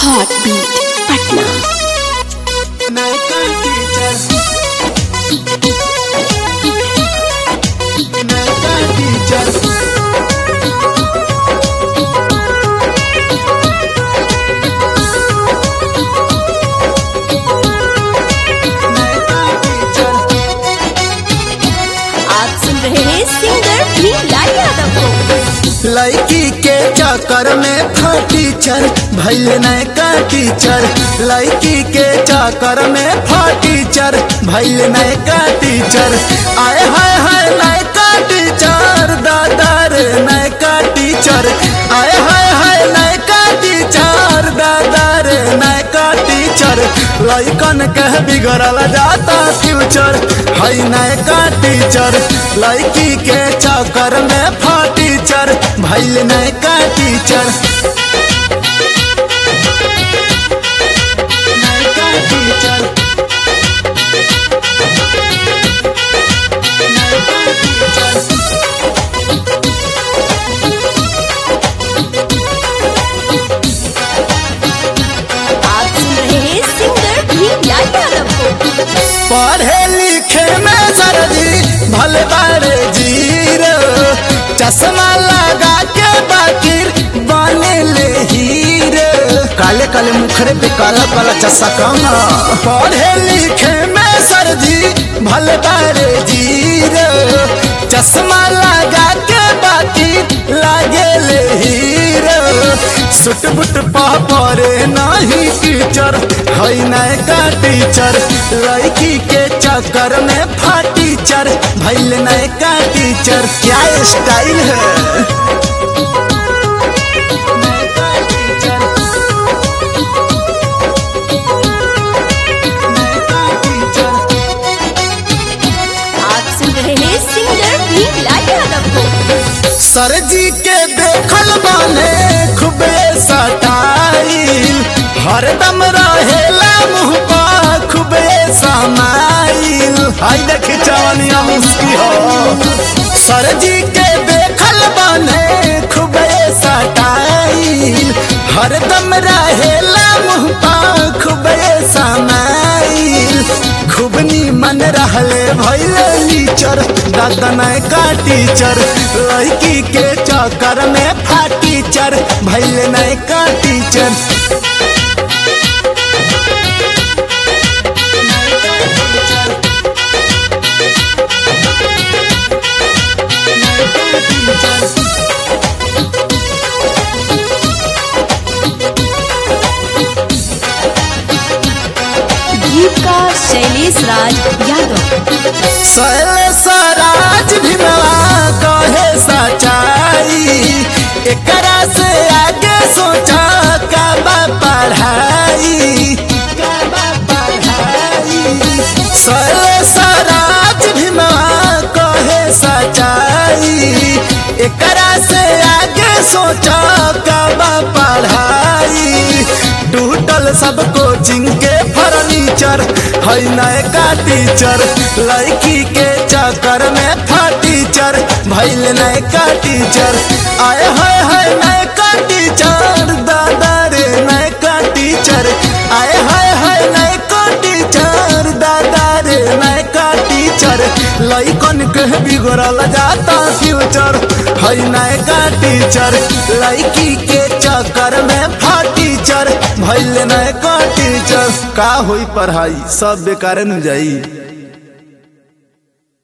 Heartbeat Patna. नयका teacher नयका teacher नयका टीचर आप सुन रहे हैं सिंगर भीमलाल यादव को लड़की के चक्कर में था टीचर भैल नयका टीचर लड़की के चक्कर में था टीचर भैल नयका टीचर आए हाय हाय नयका टीचर दादा रे नयका टीचर आए हाय हाय नयका टीचर दादा रे नयका टीचर लइकन के बिगड़ल जाता फ्यूचर है नयका टीचर लड़की के चक्कर में फा टीचर भैल नयका टीचर नयका टीचर नयका टीचर आप सुन रहे हैं सिंगर भीमलाल यादव को पढ़े लिखे में सरजी भले बारे जीरो चश्मा लगा के बाकिर बने ले हीरो काले काले मुखरे पे काला काला चश्मा कमा पढ़े लिखे में सरजी भले बारे जीरो चश्मा लगा के बाकिर लागे ले हीरो सुट बुट पा परे नहीं टीचर है नयका टीचर लड़की के चक्कर में फा टीचर भैल नयका टीचर क्या स्टाइल है नयका टीचर नयका टीचर आप सुन रहे हैं सिंगर भीमलाल यादव को सर जी के देखल बाने खूबे सटाइल हरदम रहेला मुँह पा खूबे समाइल हाय देखी चवनिया मुस्की हो सर जी के देखल बाने खूबे सटाइल हरदम रहेला मुँह पा खूबे समाइल खूब मन रहले भैले टीचर दादा नयका टीचर लड़की के चक्कर में फा टीचर भैले नयका टीचर गीतकार शैलेश राज यादव सैल सराज भिनवा कहे सच्चाई एकरा से आगे सोचा का बा पढ़ाई का बा पढ़ाई सैल सराज भिनवा कहे सच्चाई एकरा से आगे सोचा का बा पढ़ाई टूटल सब कोचिंग के फर्नीचर है नयका टीचर लड़की के चक्कर में फा टीचर भैल नयका टीचर आए हाय हाय नयका टीचर दादा रे नयका टीचर आए हाय हाय नयका टीचर दादा रे नयका टीचर लइकन के बिगड़ल जाता फ्यूचर है नयका टीचर लड़की के चक्कर में फा टीचर भैल नयका टीचर का होई पढ़ाई सब बेकार न जाई